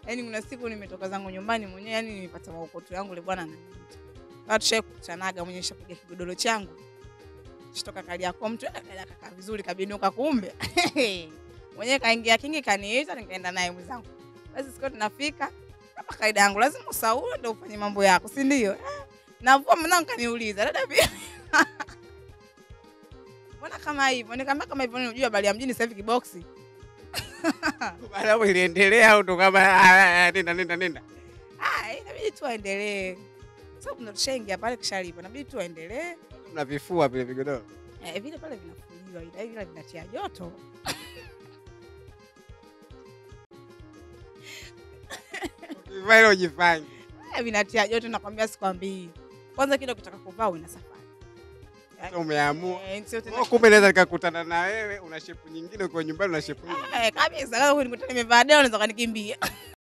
Yaani kuna siku nimetoka zangu nyumbani mwenyewe, yani nimepata maokoto yangu, ile bwana ananiita. Kama tushakutanaga mwenyewe shapiga kigodoro changu. Shitoka kali yako mtu eh, dada kaka vizuri kabinuka kumbe. mwenyewe kaingia kingi kaniita nikaenda naye mwenzangu. Basi siku tunafika kama kaida yangu lazima usaue ndio ufanye mambo yako, si ndio? Eh, Navua mwanangu kaniuliza, dada vipi? Mbona kama hivyo? Nikamwambia kama hivyo unajua bali ya mjini sasa hivi kiboksi. Baada hapo iliendelea au ndo kama ah, ah, nenda nenda nenda. Ah, inabidi tu aendelee. Sababu ndo tushaingia pale kishalipo, inabidi tu aendelee. Mnavifua vile vigodoro. Eh, vile pale vinafuliwa ila ila vinatia joto. Ukivaa ile ujifanyi. Eh, vinatia joto nakwambia sikwambii. Kwanza kile ukitaka kuvaa una safari. Sasa umeamua. Eh, sio tena. Oh, kumbe naweza nikakutana na wewe una shepu nyingine uko nyumbani una shepu nyingine. Eh, kabisa. Kama nikutana nimevaa deo unaweza kanikimbia.